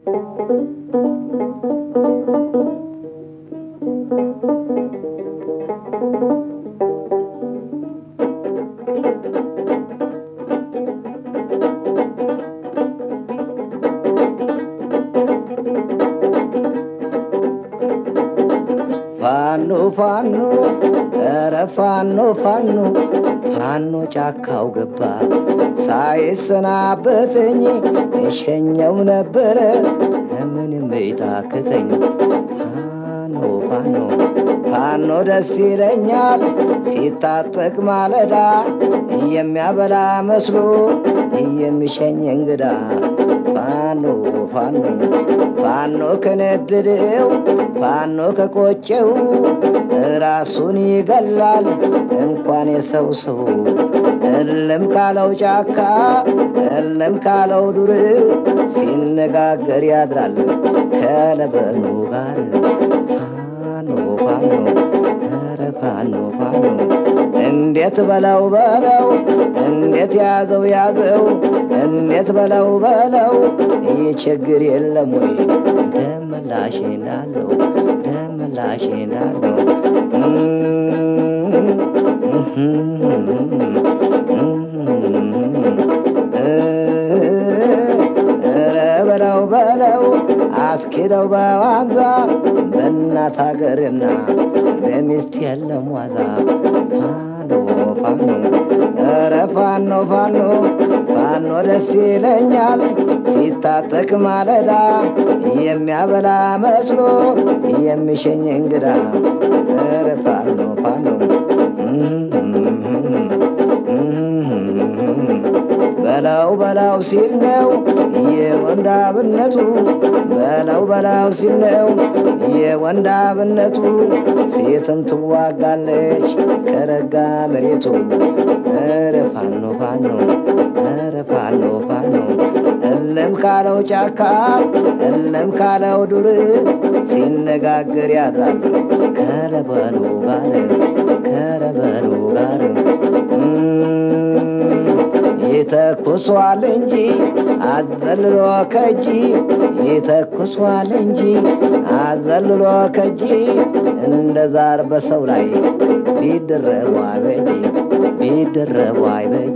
ፋኖ ፋኖ ኧረ ፋኖ ፋኖ ፋኖ ጫካው ገባ ሳይሰናበተኝ እሸኘው ነበረ ምንም ቤታክተኝ ፋኖ ፋኖ ፋኖ ደስ ይለኛል ሲታጠቅ ማለዳ የሚያበላ መስሎ የሚሸኝ እንግዳ ፋኖ ፋኖ ፋኖ ከነደደው ፋኖ ከቆጨው ራሱን ይገላል እንኳን የሰው ሰው እልም ካለው ጫካ እልም ካለው ዱር ሲነጋገር ያድራል ከለበኑ ጋር ፋኖ ፋኖ ኧረ ፋኖ ፋኖ እንዴት በለው በለው እንዴት ያዘው ያዘው እንዴት በለው በለው ይህ ችግር የለም ወይ ደመላሽ እንዳለው ደመላሽ እንዳለው ኧረ በለው በለው አስኪደው በዋዛ በእናት ሀገርና በሚስት የለም ዋዛ ፋኖ ፋኖ ኧረ ፋኖ ፋኖ ፋኖ ደስ ይለኛል ሲታጠቅ ማለዳ የሚያበላ መስሎ የሚሸኝ እንግዳ ኧረ ፋኖ ፋኖ በላው በላው ሲል ነው የወንዳብነቱ በላው በላው ሲል ነው የወንዳብነቱ ሴትም ትዋጋለች ከረጋ መሬቱ ኧረ ፋኖ ፋኖ ኧረ ፋኖ ፋኖ እለም ካለው ጫካ እለም ካለው ዱር ሲነጋገር ያድራል ከረበሉ ጋር ከረበሉ ጋር ይተኩሷል እንጂ አዘልሎ ከጂ ይተኩሷል እንጂ አዘልሎ ከጂ እንደ ዛር በሰው ላይ ቢደረቡ አይበጂ ቢደረቡ አይበጂ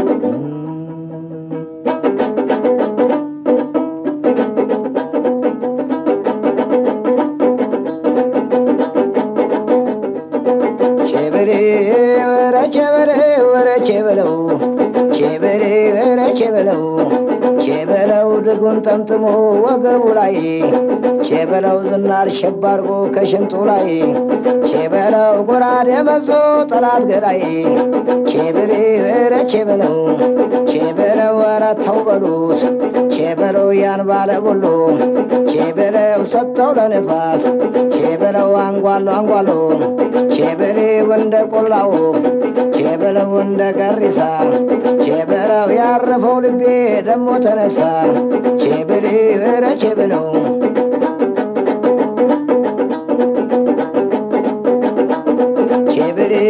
ቼበሬ ወረ ቼበሬ ወረ ቼበለው ቼበሬ ወረ ቼበለው ቼበለው ድጉን ጠምጥሞ ወገቡ ላይ ቼበለው ዝናር ሸባርጎ ከሽንጡ ላይ ቼበለው ጎራዴ መዞ ጠላት ገዳይ ቼበሬ ወረ ቼበለው ቼበለው ወረ ተው በሉት ቼበለው ያን ባለ ቦሎ ቼበለው ሰጠው ለንፋስ ቼበለው አንጓሎ አንጓሎ ቼበሌው እንደ ቆላው ቼበለው እንደ ገሪሳ ቼበለው ያረፈው ልቤ ደሞ ተነሳ ቼበሌ ኧረ ቼበለው ቼበሌ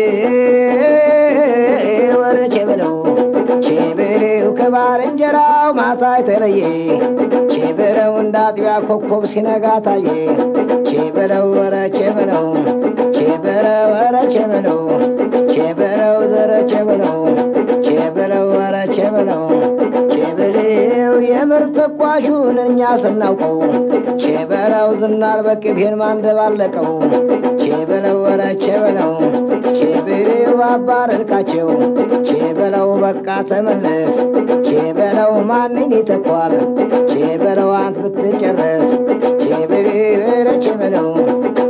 ኧረ ቼበለው ቼበሌው ከባልንጀራው ማታ የተለየ ቼበለው እንደ አጥቢያ ኮከብ ሲነጋ ታየ ቼበለው ኧረ ቼበለው ቼበለው ኧረ ቼበለው ቼበለው ዘረ ቼበለው ቼበለው ኧረ ቼበለው ቼበሌው የምር ተኳሹን እኛ ስናውቀው ቼበለው ዝናር በቅቤን ማንደባለቀው ቼበለው ኧረ ቼበለው ቼበሌው አባረርካቸው ቼበለው በቃ ተመለስ ቼበለው ማንን ይተኳል ቼበለው አንት ብትጨረስ ቼበሌው ኧረ ቼበለው